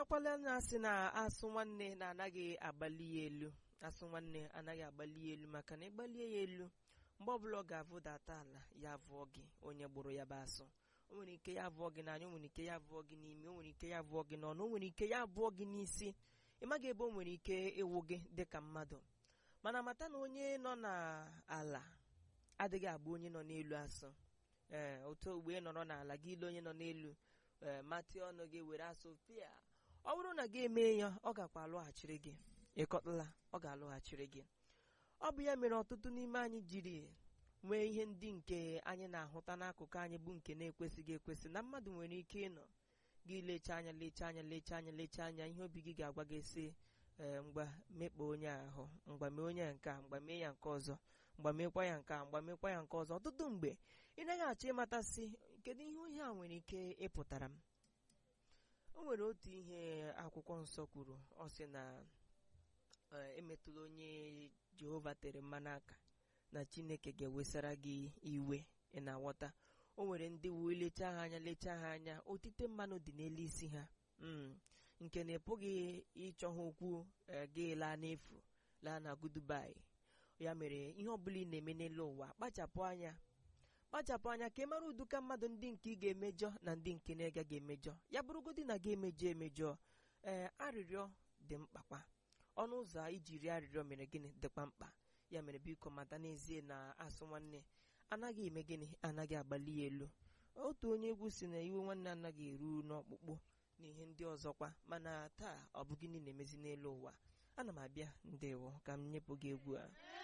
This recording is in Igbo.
marakwala na asị na asụ nwanne na-anaghị agbali ya elu asụ nwanne anaghị agbali ya elu maka na ịgbalie ya elu mgbe ọbụla ọ ga-avụdata ala ya vụọ gị onye gburu ya bụ asụ o nwere ike ya vụọ gị n'anya o nwere ike ya vụọ gị n'imi o nwere ike ya vụọ gị n'ọnụ o nwere ike ya vụọ gị n'isi ị maghị ebe o nwere ike ịwụ gị dịka mmadụ mana mata na onye nọ n'ala adịghị agba onye nọ n'elu asụ ee otu ogbe ị nọrọ n'ala gị ile onye nọ n'elu ee matị ọnụ gị were asụ pịa ọ bụrụ na gị emee ya ọ gakwa alụghachiri gị ịkọtala ọ ga-alụghachiri gị ọ bụ ya mere ọtụtụ n'ime anyị jiri nwee ihe ndị nke anyị na-ahụta n'akụkụ anyị bụ nke na-ekwesịghị ekwesị na mmadụ nwere ike ịnọ gị lecha anya lecha anya lecha anya lecha anya ihe obi gị ga-agwa gị sị ee mgba mekpa onye ahụ mgba mee onye nke a mgba mee ya nke ọzọ mgba mekwa ya nke a mgba mekwa ya nke ọzọ ọtụtụ mgbe ị naghị achọ ịmatasị kedu ihe onye a nwere ike ịpụtara m o nwere otu ihe akwụkwọ nsọ kwuru ọ sị na ee, emetụla onye jehova tere mmanụ aka na chineke ga-ewesara gị iwe ị na-aghọta o nwere ndị wee lechaa ha anya lechaa ha anya otite mmanụ dị n'elu isi ha Mm. nke na ị pụghị ịchọ ha okwu eh, gị laa n'efu laa na gudubai ya mere ihe ọbụla ị na-eme n'elu ụwa kpachapụ anya kpachapụ anya ka ị mara ụdụka mmadụ ndị nke ị ga-emejọ na ndị nke na-agaghị emejọ ya bụrụgodị na gị emejọ emejọ ee arịrịọ dị mkpakwa ọnụ ụzọ a iji rie arịrịọ mere gịnị dịkwa mkpa ya mere biko mata n'ezie na asụ nwanne anaghị eme gịnị anaghị agbali ya elu otu onye egwu si na iwe nwanne anaghị eru n'ọkpụkpụ na ihe ndị ọzọkwa mana taa ọ bụ gịnị na-emezi n'elu ụwa ana m abịa ndewo ka m nyepụ gị egwu a